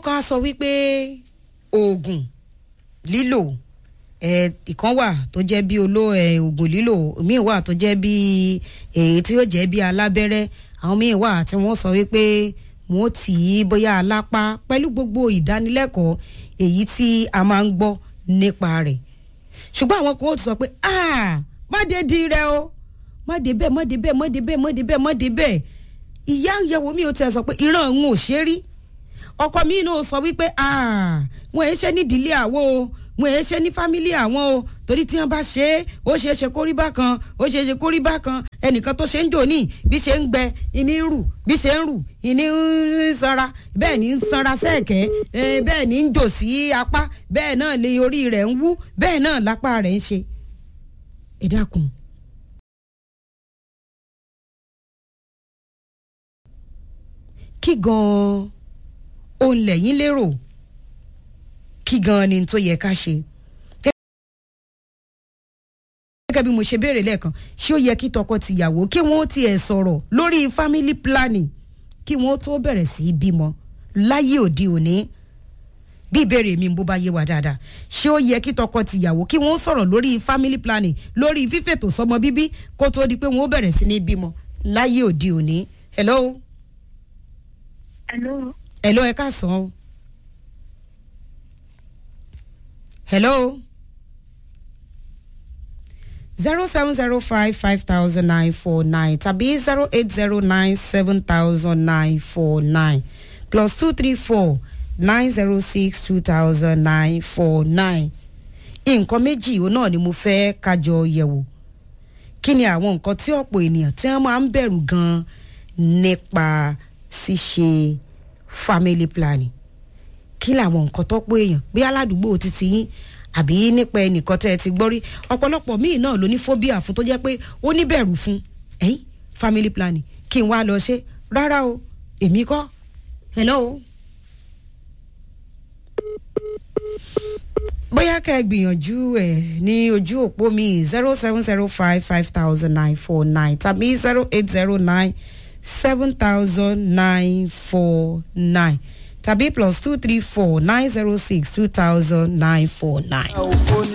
kan á sọ wípé oògùn lílò ẹ ìkan wà tó jẹ́ bí oló ẹ oògùn lílò míì wà tó jẹ́ bí èyí tí ó jẹ́ bí alábẹ́rẹ́ àwọn míì wà tí wọ́n sọ wípé wọ́n tì í bóyá alápá pẹ̀lú gbogbo ìdánilẹ́kọ̀ọ́ èyí tí a máa ń gbọ́ nípa rẹ̀ ṣùgbọ́n àwọn kan ó ti sọ pé má dé di rẹ o má dé bẹ́ẹ̀ má dé bẹ́ẹ̀ má dé bẹ́ẹ̀ má dé bẹ́ẹ̀ má dé bẹ́ẹ̀ ìyá ìyàwó mi ò tẹ̀ sọ pé ìran òun ò ṣe rí ọkọ mi náà sọ wípé wọn ẹ ṣe nídìílé àwo o wọn ẹ ṣe ní fámílì àwọn o torí tí wọn bá ṣe é ó ṣeé ṣe kórí bákan ó ṣeé ṣe kórí bákan ẹnìkan tó ṣe ń jò ní bí ṣe ń gbẹ ìní ń rù bí ṣe ń rù ìní ń sanra bẹ́ẹ̀ ni ń sanra sẹ́ẹ̀kẹ́ bẹ́ẹ̀ ni ń jò sí apá bẹ́ẹ̀ náà lè orí rẹ̀ ń wú bẹ́ẹ̀ náà lápá rẹ̀ ń ṣe ẹ dákun. kí gan-an òun lẹ́yìn lérò kí gan-an ni tó yẹ ká ṣe. gẹ́gẹ́ bí mo ṣe béèrè lẹ́ẹ̀kan ṣé ó yẹ kí tọkọ-tìyàwó kí wọ́n tiẹ̀ sọ̀rọ̀ lórí family planning kí wọ́n tó bẹ̀rẹ̀ sí í bímọ láyé òde òní bí ìbéèrè mi bó bá yé wa dáadáa ṣé ó yẹ kí tọkọ-tìyàwó kí wọ́n sọ̀rọ̀ lórí family planning lórí fífètò sọmọ bíbí kó tó di pé wọ́n bẹ̀rẹ̀ sí ní bímọ láyé òde òní. hello. hello. hello ẹ káàsán o. hello zero seven zero five five thousand nine four nine tàbí zero eight zero nine seven thousand nine four nine plus two three four nine zero six two thousand nine four nine nǹkan méjì òun náà ni mo fẹ́ kájọ yẹ̀wò kí ni àwọn nǹkan tí ọ̀pọ̀ ènìyàn tí wọ́n máa ń bẹ̀rù gan-an nípa ṣíṣe family planning kí làwọn nǹkan tọ́pọ̀ èèyàn bí aládùúgbò títí yín àbí nípa ẹnìkan tẹ́ ẹ ti gbọ́ rí ọ̀pọ̀lọpọ̀ míì náà ló ní phobia fún tó jẹ́ pé ó ní bẹ̀rù fún ẹ̀yìn family planning kí n wá lọ ṣe rárá o èmi kọ́ hello. bóyá kẹ́ ẹ gbìyànjú ẹ̀ ní ojú òpó mi zero seven zero five five thousand nine four nine tàbí zero eight zero nine seven thousand nine four nine tàbí plus two three four nine zero six two thousand nine four nine.